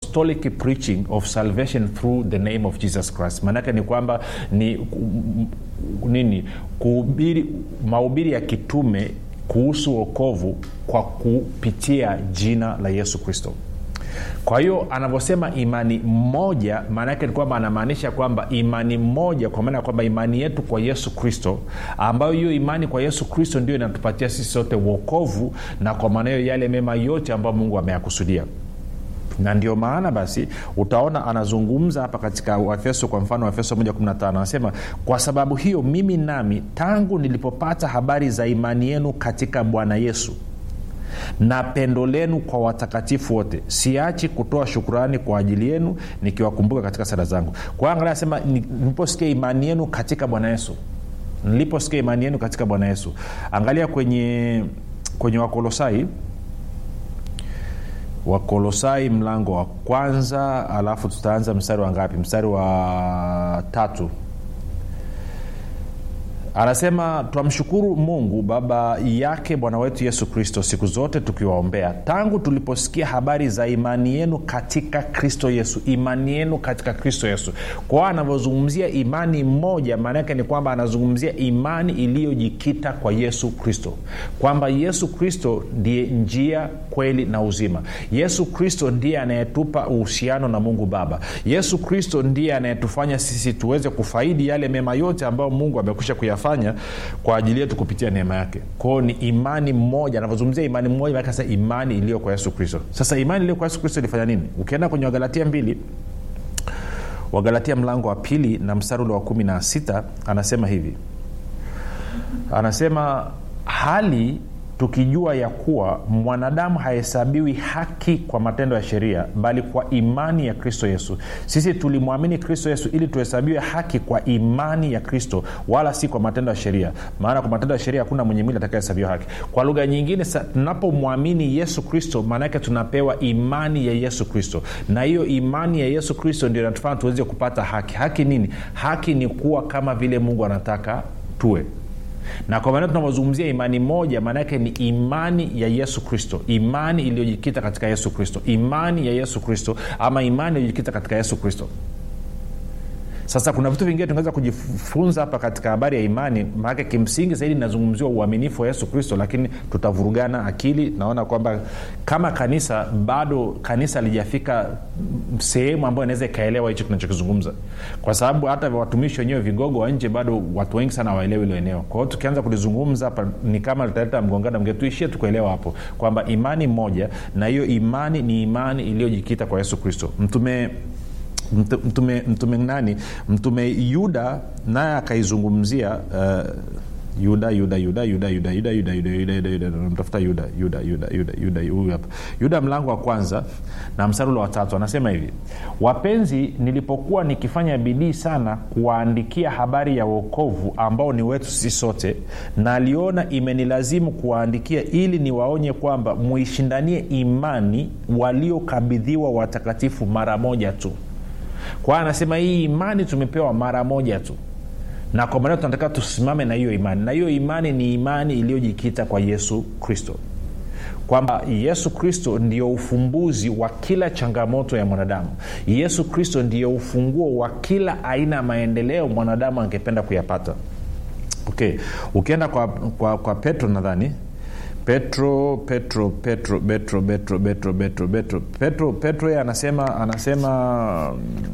apostolic preaching of salvation through the name of jesus christ maanake ni kwamba ni nini kuhubiri mahubiri ya kitume kuhusu wokovu kwa kupitia jina la yesu kristo kwa hiyo anavyosema imani moja maana yake ni kwamba anamaanisha kwamba imani moja kwa maana ya kwamba imani yetu kwa yesu kristo ambayo hiyo imani kwa yesu kristo ndio inatupatia sisi sote uokovu na kwa maana hiyo yale mema yote ambayo mungu ameyakusudia na ndio maana basi utaona anazungumza hapa katika waefeso kwa mfano waefeso 115 anasema kwa sababu hiyo mimi nami tangu nilipopata habari za imani yenu katika bwana yesu na pendo lenu kwa watakatifu wote siachi kutoa shukurani kwa ajili yenu nikiwakumbuka katika sala zangu kwa hiyo angalia anasema niliposikia imani yenu katika bwana yesu niliposikia imani yenu katika bwana yesu angalia kwenye kwenye wakolosai wakolosai mlango wa kwanza alafu tutaanza mstari wa ngapi mstari wa tatu anasema twamshukuru mungu baba yake bwana wetu yesu kristo siku zote tukiwaombea tangu tuliposikia habari za imani yenu katika kristo yesu imani yenu katika kristo yesu kwao anavyozungumzia imani moja maana yake ni kwamba anazungumzia imani iliyojikita kwa yesu kristo kwamba yesu kristo ndiye njia kweli na uzima yesu kristo ndiye anayetupa uhusiano na mungu baba yesu kristo ndiye anayetufanya sisi tuweze kufaidi yale mema yote ambayo mungu amekwisha kuyafanya kwa ajili yetu kupitia neema yake kwao ni imani moja anavyozungumzia imani moja sasa imani iliyo kwa yesu kristo sasa imani iliyo kwa yesu kristo ilifanya nini ukienda kwenye wagalatia mbili wagalatia mlango wa pili na mstari ule wa kumi na sita anasema hivi anasema hali tukijua ya kuwa mwanadamu hahesabiwi haki kwa matendo ya sheria bali kwa imani ya kristo yesu sisi tulimwamini kristo yesu ili tuhesabiwe haki kwa imani ya kristo wala si kwa matendo ya sheria maana kwa matendo ya sheria hakuna mwenye mwili atakayehesabiwa haki kwa lugha nyingine tunapomwamini yesu kristo maana yake tunapewa imani ya yesu kristo na hiyo imani ya yesu kristo ndio inatufanya tuweze kupata haki haki nini haki ni kuwa kama vile mungu anataka tuwe na kwa maana tunavyozungumzia imani moja maana yake ni imani ya yesu kristo imani iliyojikita katika yesu kristo imani ya yesu kristo ama imani iliyojikita katika yesu kristo sasa kuna vitu vingine tunaweza kujifunza hapa katika habari ya imani maanake kimsingi zaidi inazungumziwa uaminifu wa yesu kristo lakini tutavurugana akili naona kwamba kama kanisa bado kanisa alijafika sehemu ambayo inaweza ikaelewa hicho tunachokizungumza kwa sababu hata watumishi wenyewe vigogo wa nje bado watu wengi sana waelewi hilo eneo kwa hiyo tukianza kulizungumza hapa ni kama litaleta mgongano mge tuishie tukuelewa hapo kwamba imani moja na hiyo imani ni imani iliyojikita kwa yesu kristo mtume mtume, mtume nani mtume yuda naye akaizungumzia uh, yuda yuda yuda yuda yuda yuda yuda yuda yuda yuda yuda namtafuta yuda yuda yuda yuda yuda huyu hapa yuda mlango wa kwanza na mstari ule wa tatu anasema hivi wapenzi nilipokuwa nikifanya bidii sana kuwaandikia habari ya uokovu ambao ni wetu sisi sote naliona imenilazimu kuwaandikia ili niwaonye kwamba muishindanie imani waliokabidhiwa watakatifu mara moja tu kwa hiyo anasema hii imani tumepewa mara moja tu na kwa maana tunatakiwa tusimame na hiyo imani na hiyo imani ni imani iliyojikita kwa yesu kristo kwamba yesu kristo ndio ufumbuzi wa kila changamoto ya mwanadamu yesu kristo ndio ufunguo wa kila aina ya maendeleo mwanadamu angependa kuyapata okay ukienda kwa, kwa, kwa petro nadhani petro petro petro petro petro petro petro petro petro petro yeye anasema anasema